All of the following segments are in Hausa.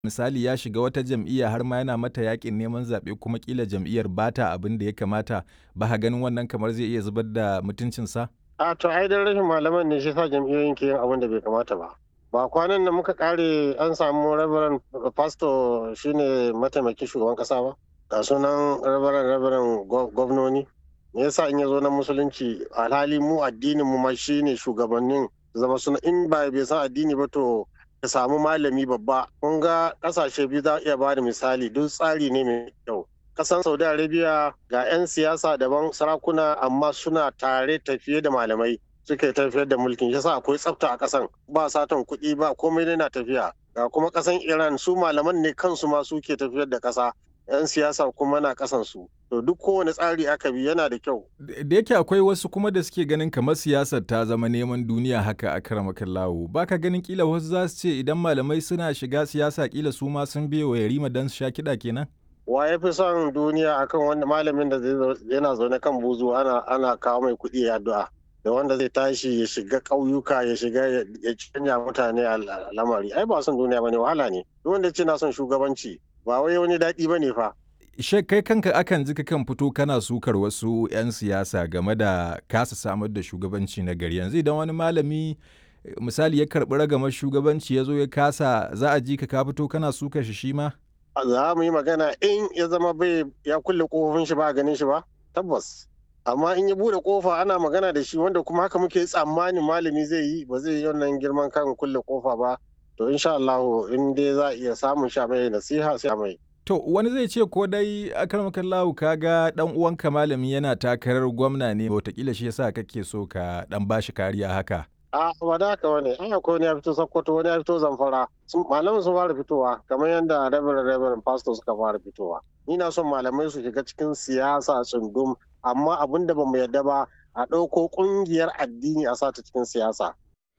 misali ya shiga wata jam'iyya har ma yana mata yakin neman zaɓe kuma kila jam'iyyar bata abin da ya kamata ba ha ganin wannan kamar zai iya zubar da mutuncinsa? A to ai dan rashin malaman ne shi sa jam'iyyoyin ke yin abin da bai kamata ba. Ba kwanan nan muka kare an samu Reverend Pastor shine mataimakin shugaban kasa ba. Ga sunan Reverend Reverend gwamnoni. Me yasa in ya zo na musulunci alhali mu addinin mu ma shine shugabannin zama suna in ba bai san addini ba to ka samu malami babba kun ga kasashe biyu za iya bada misali duk tsari ne mai kyau kasan saudi arabia ga 'yan siyasa daban sarakuna amma suna tare tafiye da malamai suke tafiyar da mulkin yasa akwai tsafta a kasan ba satan kuɗi ba komai na tafiya ga kuma kasan iran su malaman ne kansu ma suke tafiyar da kasa 'yan siyasa kuma na kasan su to duk kowane tsari aka bi yana da kyau da yake akwai wasu kuma da suke ganin kamar siyasar ta zama neman duniya haka a karamakan lawo baka ganin kila wasu za su ce idan malamai suna shiga siyasa kila su ma sun biye wa yarima don su sha kiɗa kenan wa ya fi son duniya akan wanda malamin da yana zaune kan buzu ana ana kawo mai kuɗi ya addu'a da wanda zai tashi ya shiga ƙauyuka ya shiga ya canja mutane a lamari ai ba son duniya bane wahala ne duk wanda ce na son shugabanci ba wai wani daɗi bane fa Shek kai kanka akan ji kan fito kana sukar wasu 'yan siyasa game da kasa samar da shugabanci na gari yanzu idan wani malami misali ya karɓi ragamar shugabanci ya zo ya kasa za a ji ka ka fito kana sukar shi shi ma? Za mu yi magana in ya zama bai ya kulle kofofin shi ba ganin shi ba tabbas amma in ya bude kofa ana magana da shi wanda kuma haka muke tsammanin malami zai yi ba zai yi wannan girman kan kulle kofa ba to insha Allah in dai za a iya samun sha mai nasiha sai mai To wani zai ce ko dai akarmakan lahu ka ga dan uwanka malami yana takarar gwamna ne watakila shi yasa kake so ka dan bashi kariya haka. A ba da haka wani an akwai wani ya fito Sokoto wani ya fito Zamfara malamin sun fara fitowa kamar yadda Reverend Reverend Pastor suka fara fitowa. Ni na son malamai su shiga cikin siyasa tsundum amma abin da bamu yarda ba a ɗauko ƙungiyar addini a sata cikin siyasa.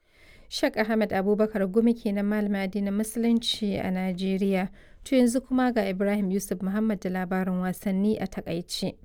Shek Ahmed Abubakar Gumi kenan malamin addinin Musulunci a Najeriya. To yanzu kuma ga Ibrahim Yusuf Muhammad da labarin wasanni a takaice.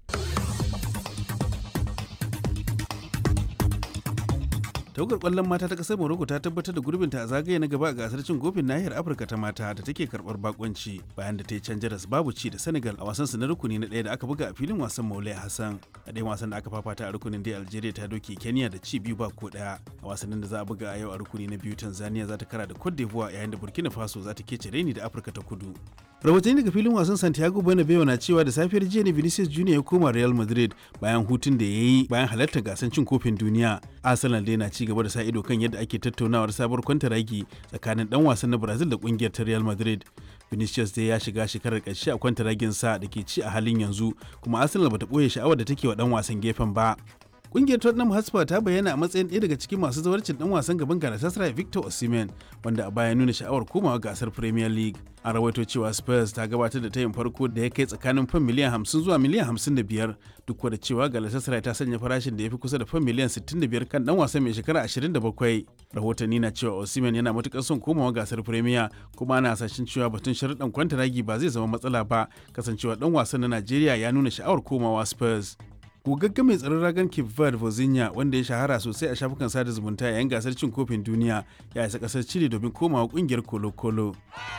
tawagar kwallon mata ta kasar morocco ta tabbatar da gurbinta a zagaye na gaba a gasar cin kofin nahiyar afirka ta mata da take karbar bakonci bayan da ta yi can jaras babu ci da senegal a wasan su na rukuni na ɗaya da aka buga a filin wasan maulai hassan a ɗayan wasan da aka fafata a rukunin dai algeria ta doke kenya da ci biyu ba ko ɗaya a wasannin da za a buga a yau a rukuni na biyu tanzania za ta kara da cote d'ivoire yayin da burkina faso za ta kece reni da afirka ta kudu rahotanni daga filin wasan santiago bernabeu na cewa da safiyar jiya ne vinicius junior ya koma real madrid bayan hutun da ya yi bayan halartar gasar cin kofin duniya arsenal dai na ci gaba da sa ido kan yadda ake tattaunawar sabuwar kwantaragi tsakanin dan wasan na brazil da kungiyar ta real madrid vinicius dai ya shiga shekarar ƙarshe a kwantaragin sa da ke ci a halin yanzu kuma arsenal bata ɓoye sha'awar da take wa dan wasan gefen ba Kungiyar Tottenham Hotspur ta bayyana a matsayin ɗaya daga cikin masu zawarcin ɗan wasan gaban Galatasaray Victor Osimhen wanda a baya nuna sha'awar komawa gasar Premier League. An rawaito cewa Spurs ta gabatar da tayin farko da ya kai tsakanin fan miliyan 50 zuwa miliyan 55 duk da cewa Galatasaray ta sanya farashin da ya fi kusa da fan miliyan 65 kan ɗan wasan mai shekara 27. Rahotanni na cewa Osimhen yana matukar son komawa gasar Premier kuma ana hasashen cewa batun sharuɗan kwantaragi ba zai zama matsala ba kasancewa ɗan wasan na Najeriya ya nuna sha'awar komawa Spurs. gogagge mai tsaron ragan Cape Verde Vozinha wanda ya shahara sosai a shafukan sada zumunta yayin gasar cin kofin duniya ya isa kasar Chile domin komawa kungiyar Colo-Colo.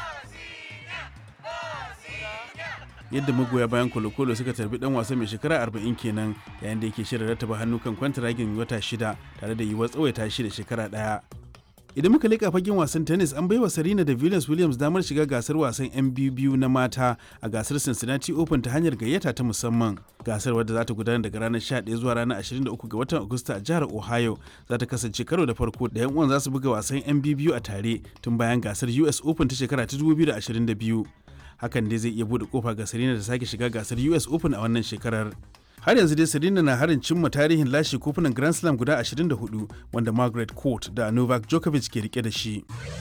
yadda magoya bayan kolokolo suka tarbi dan wasa mai shekara 40 kenan yayin da yake shirin rattaba hannu kan kwantaragin wata shida tare da yiwuwar tsawaita shi da shekara daya idan muka leƙa fagen wasan tennis an baiwa Serena da Venus Williams damar shiga gasar wasan 'yan biyu na mata a gasar Cincinnati Open ta hanyar gayyata ta musamman. Gasar wadda za ta gudana daga ranar 11 zuwa ranar 23 ga watan Agusta a jihar Ohio za ta kasance karo da farko da 'yan uwan za su buga wasan 'yan biyu a tare tun bayan gasar US Open ta shekara ta 2022. Hakan dai zai iya buɗe kofa ga Serena da sake shiga gasar US Open a wannan shekarar. har yanzu dai Serena na harin cimma tarihin lashe kofunan Grand Slam guda 24 wanda Margaret Court da Novak Djokovic ke rike da shi.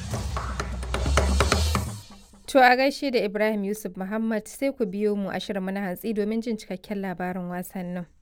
To a gaishe da Ibrahim Yusuf Muhammad sai ku biyo mu a shirin na hantsi domin jin cikakken labarin wasannin.